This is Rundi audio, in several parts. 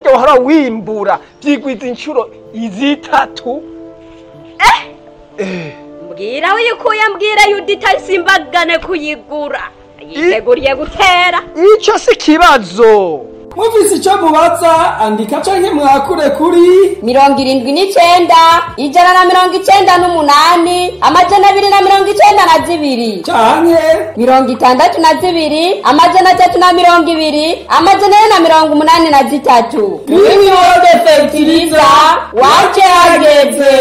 bijya wahora wimbura byigwiza inshuro izitatu eh mbwira uyikuye mbwira yuda itasimbagane kuyigura yiteguriye gutera icyo si ikibazo mufise icyo mubaza andika canke mwakure kuri mirongo irindwi n'icenda ijana na mirongo icenda n'umunani amajana abiri na mirongo icenda na zibiri canke mirongo itandatu na zibiri amajana atatu na mirongo ibiri amajana ane na mirongo umunani na zitatu mwimyode fetiriza wace hageze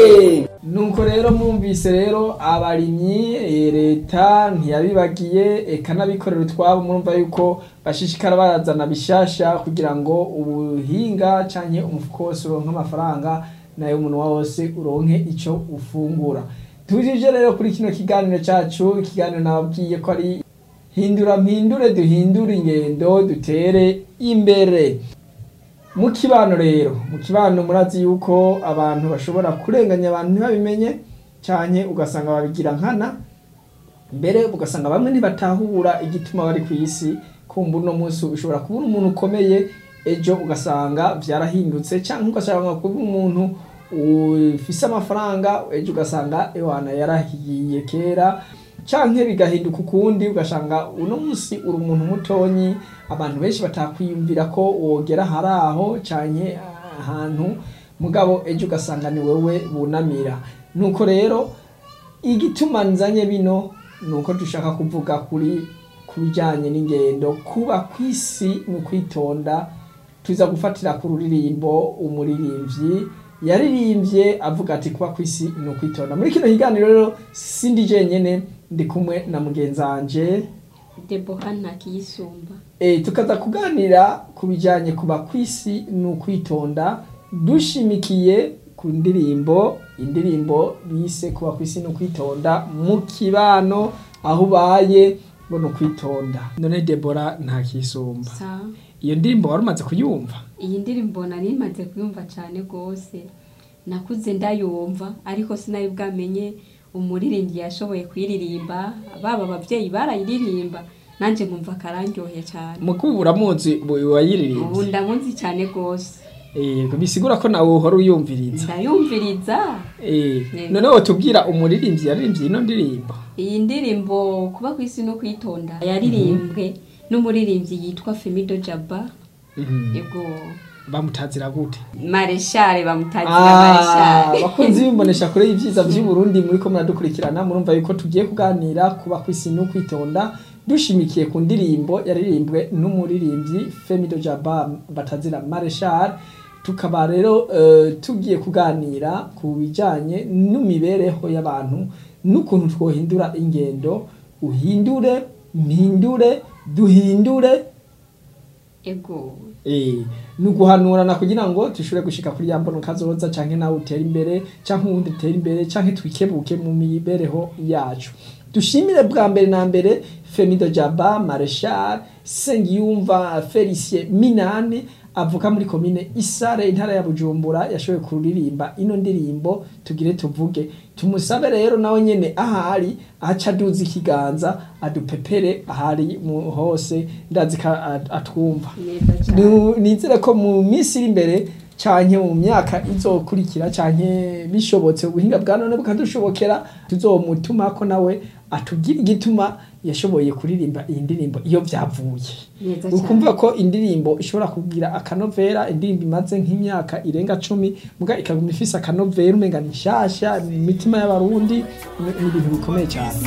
nuko rero mwumvise rero abarimyi eh, leta ntiyabibagiye eka n'abikorera utwabo murumva yuko bashishikara barazana bishasha kugira ngo ubuhinga canke umufuko wose uronke amafaranga nayo umunwa wose uronke ico ufungura tujije rero kuri kino kiganiro cacu ikiganiro nababwiye ko ari hindura mpindure duhindure ingendo dutere imbere mu kibano rero mu kibano murazi yuko abantu bashobora kurenganya abantu ntibabimenye cyane ugasanga babigira nkana mbere ugasanga bamwe ntibatahura igituma bari ku isi kumva uno munsi ushobora kubura umuntu ukomeye ejo ugasanga byarahindutse cyangwa ugasanga kuba umuntu ufise amafaranga ejo ugasanga ewana yarahiye kera canke bigahinduka ukundi ugasanga uno munsi uri umuntu mutonyi abantu benshi batakwiyumvira ko wogera hari aho canke ahantu mugabo ejo ugasanga ni wewe bunamira nuko rero igituma nzanye bino nuko dushaka kuvuga kuri ku bijanye n'ingendo kuba kw'isi ni ukwitonda tuza gufatira ku ruririmbo umuririmbyi yaririmbye avuga ati kuba kw'isi ni ukwitonda muri kino kiganiro rero sindi jenyene ndi kumwe na mugenzi wanje deboha ntakiyisumba e, tukaza kuganira ku bijanye kuba kw'isi ni ukwitonda dushimikiye ku ndirimbo indirimbo bise kuba kw'isi ni ukwitonda mu kibano aho ubaye ngo ni ukwitonda none debora ntakisumba sa iyo ndirimbo wari umaze kuyumva iyi ndirimbo nari maze kuyumva cyane rwose nakuze ndayumva ariko sinari bwamenye umuririmbyi yashoboye kuyiririmba baba ababyeyi barayiririmba nanjye nkumva akararyohe cyane mukubu uramuzi ubu wayiririmbye ndamuzi cyane rwose Eh, bisigura ko nawe uhora uyumviriza ndayumviriza Eh, Yego. none wotubwira umuririmbyi yaririmbye ino ndirimbo iyi ndirimbo kuba ku isi no kwitonda yaririmbwe n'umuririmbyi yitwa femido jaba Mhm. yego bamutazira gute mareshare bamutazira Ah, mareshare bakunzi bimbonesha kure y'ivyiza vy'uburundi muriko muradukurikirana murumva yuko tugiye kuganira kuba kw'isi no kwitonda dushimikiye ku ndirimbo yaririmbwe n'umuririmbyi femido jaba batazira mareshal tukaba rero eh, tugiye kuganira ku bijanye n'imibereho y'abantu n'ukuntu twohindura ingendo uhindure mpindure duhindure ego Eh, ni uguhanurana kugira ngo dushobore gushika kuri ya mbono kazoza canke nawe utere imbere canke uwundi utere imbere canke twikebuke mu mibereho yacu dushimire bwa mbere na mbere femido jaba mareshal sengiyumva felicien minani avuka muri komine isare intara ya bujumbura yashoboye kuririmba ino ndirimbo tugire tuvuge tumusabe rero nawe nyene ahari aca aduza ikiganza adupepere ahari mu hose ndazi ko at- atwumva neza cyane Nu- nizere ko mu minsi iri imbere canke mu myaka izokurikira canke bishobotse ubuhinga bwa none bukadushobokera tuzomutuma ko nawe atubwira igituma yashoboye kuririmba iyi ndirimbo iyo vyavuye neza cyane ukumva ko indirimbo ishobora kugira akanovera indirimbo imaze nk'imyaka irenga cumi muga ikaguma ifise akanovera umenga ni nshasha mu mitima y'abarundi ni ni ibintu bikomeye cyane